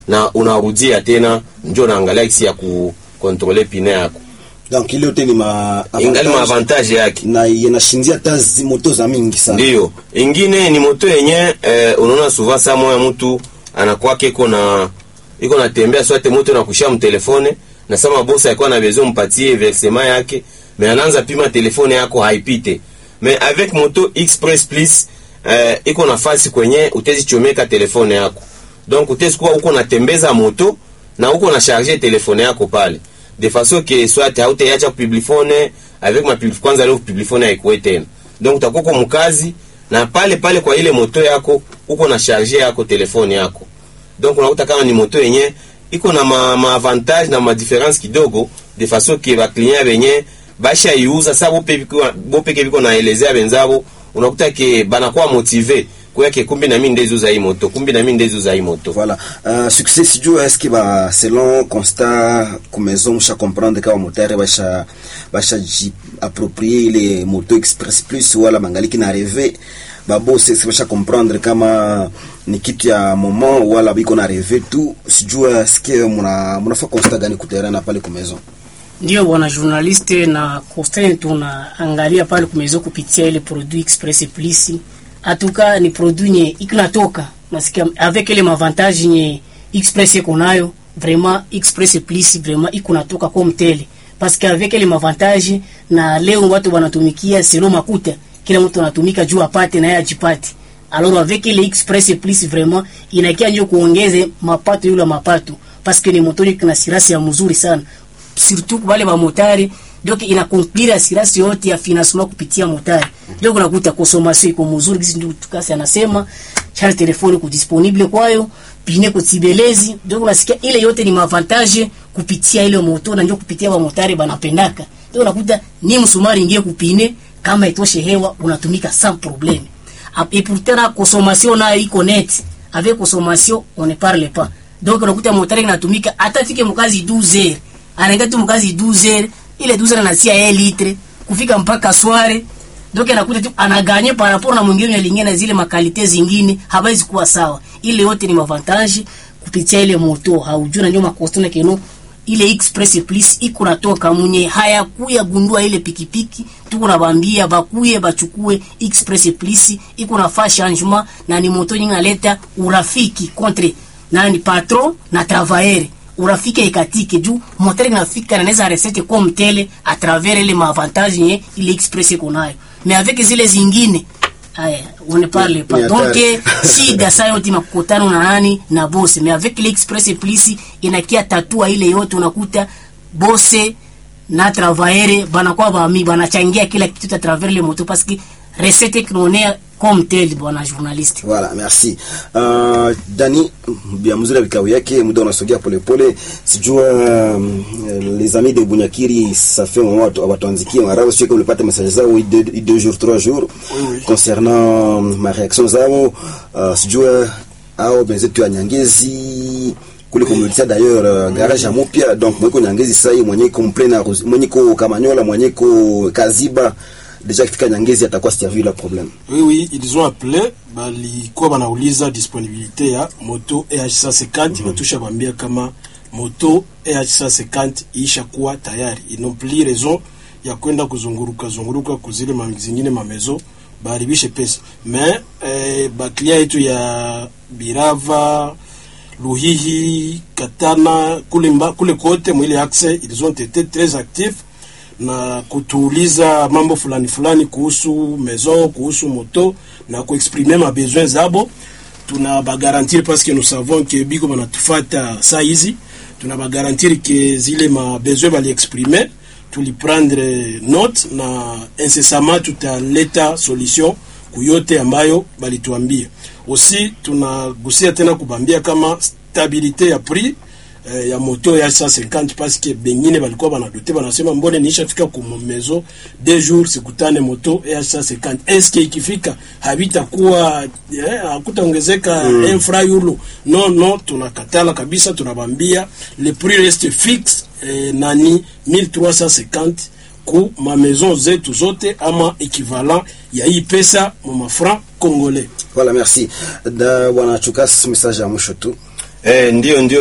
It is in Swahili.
na unarudia tena, njo naangalia kisi ya kukontrole pine yako, donc ile yote ni ma ingali maavantage yake na yanashinzia hata zi moto za mingi sana. Ndiyo, ingine ni moto yenye eh, unaona suva saa moya mtu anakwake iko na iko natembea swate moto na kushia mtelefone na sama bosa alikuwa na besoin mpatie versement yake me anaanza pima telefone yako haipite me avec moto express plus eh, iko nafasi kwenye utezi chomeka telefone yako donc utezi kuwa uko natembeza moto na uko na charger telefone yako pale de façon que soit hautaiacha publifone avec ma publif kwanza leo publifone haikuwe tena donc utakuwa kwa mkazi na pale pale kwa ile moto yako uko na charger yako telefone yako donc unakuta kama ni moto yenye iko na ma, ma avantage na ma difference kidogo de façon que ba client benye basha iuza sa bope biko bope biko naelezea benzabo unakuta ke banakuwa motive kwa ke kumbi na mimi ndezuza hii moto kumbi na mimi ndezuza hii moto Voilà. Uh, succès sijua est-ce que ba selon constat ku maison msha comprendre kama motare basha basha ji approprier ile moto express plus wala mangaliki na rêver babo sisi basha comprendre kama ni kitu ya moment wala biko na rêver tu sijua est-ce que muna munafa constat gani kuterana pale ku maison Ndio bwana journaliste, na constant tunaangalia pale kumezo kupitia ile produit express plus atuka ni produit nye ikinatoka nasikia avec ile mavantage nye express iko nayo vraiment express plus vraiment iko natoka comme tele parce que avec ile mavantage na leo watu wanatumikia selo makuta kila mtu anatumika juu apate na yeye ajipate alors avec ile express plus vraiment inakia ndio kuongeze mapato yule mapato parce que ni motori kuna sirasi ya mzuri sana surtout kwa wale wa motari donc ina conclure assurance yote ya financement kupitia motari ndio unakuta consommation iko mzuri kisi ndio tukasi anasema charge telefoni ku disponible kwayo pine ku tibelezi ndio unasikia ile yote ni mavantage kupitia ile moto na ndio kupitia wa motari banapendaka ndio unakuta ni msumari ingie kupine kama itoshe hewa unatumika sans problème et pourtant la consommation nayo iko net avec consommation on ne parle pas donc unakuta motari inatumika hata fike mkazi 12 heures anaenda tu mkazi 12 heures ile 12 heures anasia yeye litre kufika mpaka sware donc anakuta tu anaganye par rapport na mwingine alingine na zile makalite zingine hawezi kuwa sawa ile yote ni mavantage kupitia ile moto haujuna ndio makostona keno ile express plus iko natoka munye hayakuya gundua ile pikipiki tuko nabambia bakuye bachukue express plus iko nafaa changement na ni moto nyingi naleta urafiki contre nani patron na travailleur urafiki ikatike juu moteur inafika na naweza resete comme tele à travers ile maavantage nye ile express iko nayo mais avec zile zingine aya on ne parle pas Ni donc hatari. shida saa yote makutano na nani na bose mais avec l'express plus inakia tatua ile yote unakuta bose na travailleur banakuwa bami banachangia kila kitu à travers le moto parce que recette kinaonea comme tel bwana journaliste Voilà, merci. Uh, Dani bia mzuri ya vikao yake, muda unasogea polepole. Sijua um, les amis de Bunyakiri ça fait un moment watu watuanzikie mara sio kama ulipata message zao i deux, i deux jours trois jours concernant um, ma réaction zao uh, sijua au benzetu ya Nyangezi kule kumletea d'ailleurs uh, garage ya mupya donc mweko Nyangezi sasa hii mwenye ko mplena mwenye ko Kamanyola mwenye ko Kaziba déjà kifika Nyangezi atakuwa servi la problème Oui, oui, ils ont appelé balikuwa banauliza disponibilité ya moto EH150 batusha bambia kama moto EH150 isha kuwa tayari, ils n'ont plus raison ya kwenda kuzunguruka zunguruka kuzile ma zingine mamezo baharibishe pesa mais eh, baklia yetu ya Birava Luhihi Katana kule, mba, kule kote mwile axe ils ont été très actifs na kutuuliza mambo fulani fulani kuhusu maison kuhusu moto na kuexprimer ma besoin zabo tuna bagarantir parce que nous savons que biko banatufata saa hizi tuna bagarantir que zile ma besoin bali exprimer tuliprendre note na incessamment tutaleta solution kuyote ambayo balituambia aussi tunagusia tena kubambia kama stabilité ya prix eh, ya moto ya 150 parce que bengine balikuwa banadote banasema mbone niishafika ku mezo deux jours sikutane moto ya 150 est-ce que ikifika habitakuwa eh, hakutaongezeka mm. infra yulo no no tunakatala kabisa tunabambia le prix reste fixe eh, nani 1350 ku ma maison zetu zote ama equivalent ya hii pesa mu mafranc congolais Voilà, merci. Da bwana Chukas, message ya mwisho tu. eh, ndio ndio